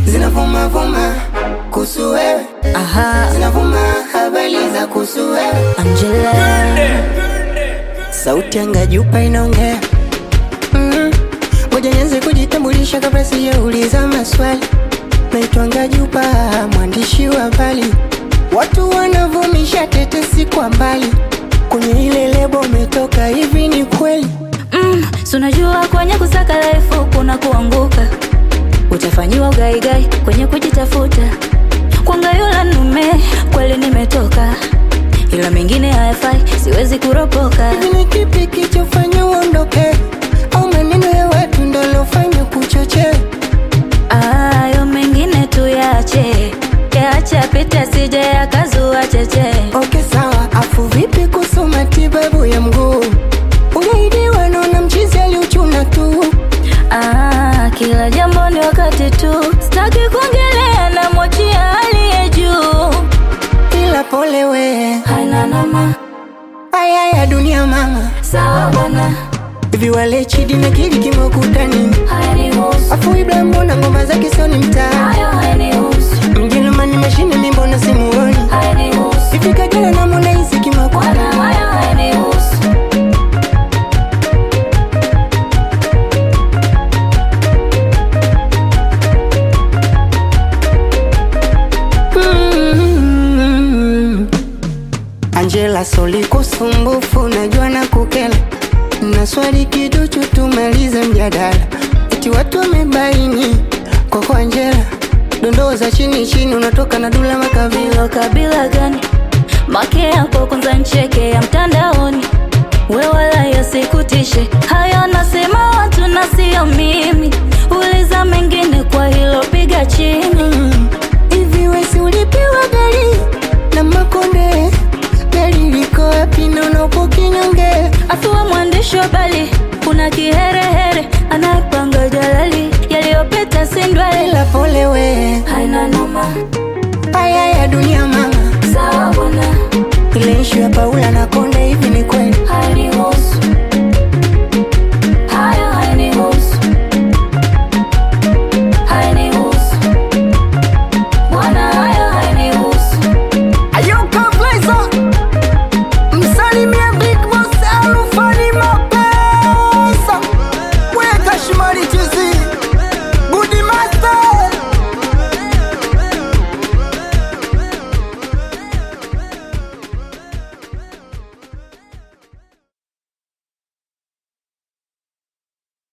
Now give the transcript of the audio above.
zinavuma vuma kuhusu wewe, Aha, zinavuma habari za kuhusu wewe. Angela. Sauti anga jupa inaongea Mm. Ngoja nianze kujitambulisha kabla sijauliza maswali. Naitwa Ngajupa, mwandishi wa habari. Watu wanavumisha tetesi kwa mbali, kwenye ile lebo umetoka, hivi ni kweli? Mm, si unajua kwenye kusaka life kuna kuanguka, utafanyiwa ugaigai kwenye kujitafuta. Kwanga yula nume kweli nimetoka, ila mengine hayafai, siwezi kuropoka. Hivi ni kipi kichofanya uondoke, au maneno ya watu ndo lofanya kuchochea? Ayo mengine tuyache, yaache apite, sije yakazua cheche. Okay, sawa. Afu vipi kuhusu matibabu ya mguu? Uliahidiwa naona mchizi aliuchuna tu. Ah, kila jambo ni wakati tu, sitaki kuongelea na mwachia aliye juu. Ila pole we, Haina noma, haya ya dunia mama. sawa bwana, Hivi wale Chidi na Kidi kimekuta nini? hayanihusu Afu Ibra mbona ngoma zake sio ni mtaa? hayo, hayanihusu Mjerumani mashine mi mbona simuoni? hayanihusu Hivi Kajala na Harmonize kimekuta Bwana, hayo hayanihusu Mm. Angela Soli kusumbufu, najua na kukela na swali kiduchu, tumalize mjadala. Eti watu wamebaini kwako Angela, dondoo za chini chini, unatoka na Dula Makabila. Hilo kabila gani? Make yako kwanza ncheke ya mtandaoni, we wala yasikutishe hayo, nasema watu na sio mimi. Uliza mengine kwa hilo, piga chini. Mm. Hivi wesi ulipiwa gari na Makonde, gari liko wapi na unapo kinyonge? Afuwa mwandishi wa habari, kuna kiherehere anayepanga jalali, yaliyopita si ndwele. Ila pole we, Haina noma, haya ya dunia mama, sawa bwana, ile ishu ya Paula na Konde